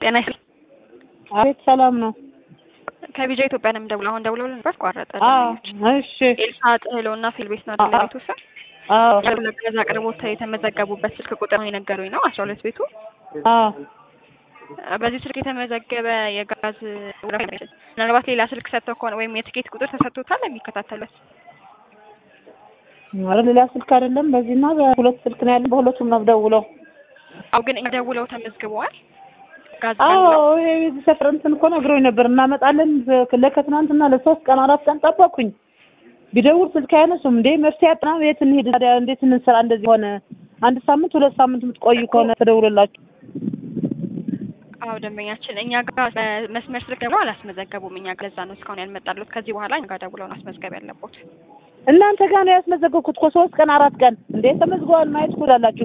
ጤና ይስጥ አቤት ሰላም ነው። ከቢጃ ኢትዮጵያ ነው የምደውለው። አሁን ደውለው ነበር ቋረጠ። አዎ ደንበኞች እሺ ኤልሳ ጥህሎ እና ፊል ቤት ነው አይደል? ቤቱ ስም አዎ ለገዛ አቅርቦት የተመዘገቡበት ስልክ ቁጥር ነው የነገሩኝ ነው አስራ ሁለት ቤቱ አዎ በዚህ ስልክ የተመዘገበ የጋዝ ምናልባት ሌላ ስልክ ሰጥተው ከሆነ ወይም የትኬት ቁጥር ተሰጥቶታል የሚከታተሉት ኧረ ሌላ ስልክ አይደለም። በዚህና በሁለት ስልክ ነው ያለን። በሁለቱም ነው ደውለው። አው ግን ደውለው ተመዝግበዋል። ጋዝ አዎ ደውለው ይሄ የዚህ ሰፈር እንትን እኮ ነግሮኝ ነበር እናመጣለን ለከትናንትና ለሶስት ቀን አራት ቀን ጠበቅኩኝ። ቢደውል ስልክ አያነሱም። እንዴ መፍትሄ አጥና የት እንሄድ ታዲያ? እንዴት እንስራ? እንደዚህ ሆነ አንድ ሳምንት ሁለት ሳምንት የምትቆዩ ከሆነ ተደውሎላችሁ አዎ ደንበኛችን እኛ ጋር በመስመር ስልክ ደውለው አላስመዘገቡም። እኛ ጋር ለዛ ነው እስካሁን ያልመጣሉት። ከዚህ በኋላ እኛ ጋር ደውለው ነው ማስመዝገብ ያለቦት። እናንተ ጋር ነው ያስመዘገብኩት እኮ ሶስት ቀን አራት ቀን እንዴ ተመዝግበዋል። ማየት ትችላላችሁ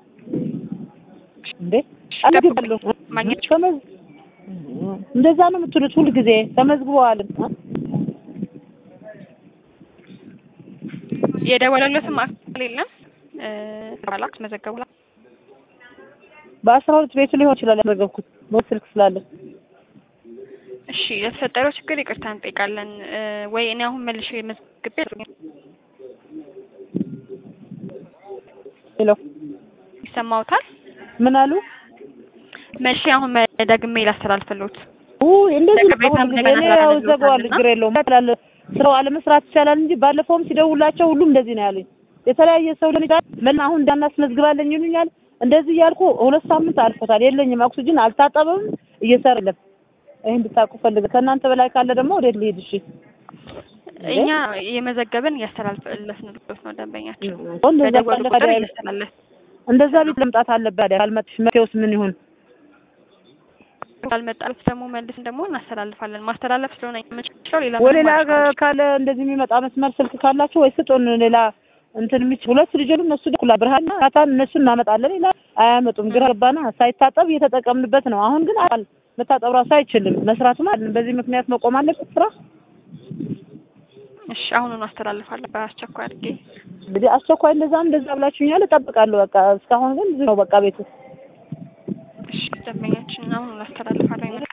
እንዴ አልገባለሁ ማግኘት ተመዝ እንደዛ ነው የምትሉት ሁል ጊዜ ተመዝግበዋል። የደወለለትም አካል የለም እ ባላ አስመዘገቡ በአስራ ሁለት ቤቱ ሊሆን ይችላል ያስመዘገብኩት በስልክ ስልክ ስላለ እሺ ለተፈጠረው ችግር ይቅርታ እንጠይቃለን። እ ወይ እኔ አሁን መልሼ መዝግቤ ሄሎ ይሰማውታል። ምን አሉ? መልሼ አሁን ደግሜ ላስተላልፍልዎት። ውይ እንደዚህ ነው ለቅሬታም ሁል ጊዜ እንደገና እኔ ያው ተላልፎታል ዘጋዋለሁ፣ እና ችግር የለውም ይላል። ስራው አለመስራት ይቻላል እንጂ ባለፈውም ሲደውላቸው ሁሉም እንደዚህ ነው ያሉኝ። የተለያየ ሰው ሊሆን ይችላል ምን አሁን እንዳናስመዝግባለን ይሉኛል። እንደዚህ እያልኩ ሁለት ሳምንት አልፎታል። የለኝም ኦክሲጅን አልታጠበም፣ እየሰራ የለም። ይሄን እንድታውቁ ፈልገ ከእናንተ በላይ ካለ ደግሞ ወዴት ልሄድ? እሺ እኛ የመዘገብን እያስተላለፍንልዎት ነው ደንበኛችን እንደዛ በደወሉ ካለ ቁጥር ታዲያ እያስተላለፍ እንደዛ ቤት ለምጣት አለበት አይደል? ካልመጥሽ መፍትሄውስ ምን ይሁን? ካልመጣልፍ ደግሞ መልስን ደግሞ እናስተላልፋለን። ማስተላለፍ ስለሆነ የምንችለው ሌላ ወይ ምንም ሌላ ማድረግ አንችልም። ካለ እንደዚህ የሚመጣ መስመር ስልክ ካላችሁ ወይ ስጡን። ሌላ እንትን የሚች ሁለት ልጆች እነሱ ደኩላ ብርሃንና ካታን እነሱ እናመጣለን ይላል። አያመጡም። ግራ ገባና ሳይታጠብ እየተጠቀምንበት ነው። አሁን ግን አል መታጠብ ራሱ አይችልም። መስራቱም አይደለም። በዚህ ምክንያት መቆም አለበት ስራ። እሺ አሁኑኑ አስተላልፋለሁ በአስቸኳይ አድርጌ። እንግዲህ አስቸኳይ እንደዛም እንደዛ ብላችሁኛል። እጠብቃለሁ። በቃ እስካሁን ግን ዝም ነው በቃ ቤቱ እሺ ደንበኛችን አሁኑኑ አስተላልፋለሁ።